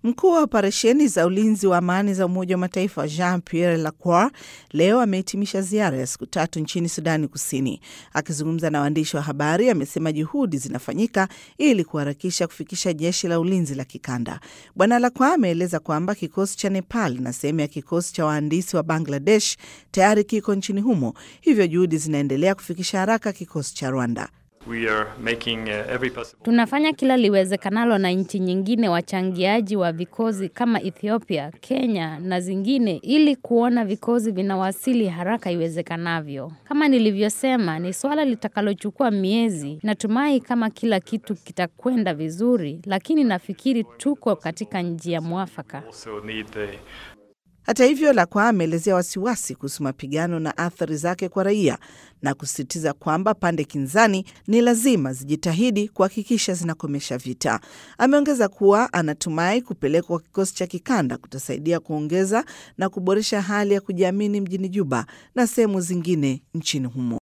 Mkuu wa operesheni za ulinzi wa amani za Umoja wa Mataifa Jean Pierre Lacroix leo amehitimisha ziara ya siku tatu nchini Sudani Kusini. Akizungumza na waandishi wa habari, amesema juhudi zinafanyika ili kuharakisha kufikisha jeshi la ulinzi la kikanda. Bwana Lacroix ameeleza kwamba kikosi cha Nepal na sehemu ya kikosi cha wahandisi wa Bangladesh tayari kiko nchini humo, hivyo juhudi zinaendelea kufikisha haraka kikosi cha Rwanda. We are making uh, every possible Tunafanya kila liwezekanalo na nchi nyingine wachangiaji wa vikosi kama Ethiopia, Kenya na zingine ili kuona vikosi vinawasili haraka iwezekanavyo. Kama nilivyosema, ni swala litakalochukua miezi. Natumai kama kila kitu kitakwenda vizuri, lakini nafikiri tuko katika njia mwafaka. also need the Hata hivyo, Lacroix ameelezea wasiwasi kuhusu mapigano na athari zake kwa raia na kusisitiza kwamba pande kinzani ni lazima zijitahidi kuhakikisha zinakomesha vita. Ameongeza kuwa anatumai kupelekwa kwa kikosi cha kikanda kutasaidia kuongeza na kuboresha hali ya kujiamini mjini Juba na sehemu zingine nchini humo.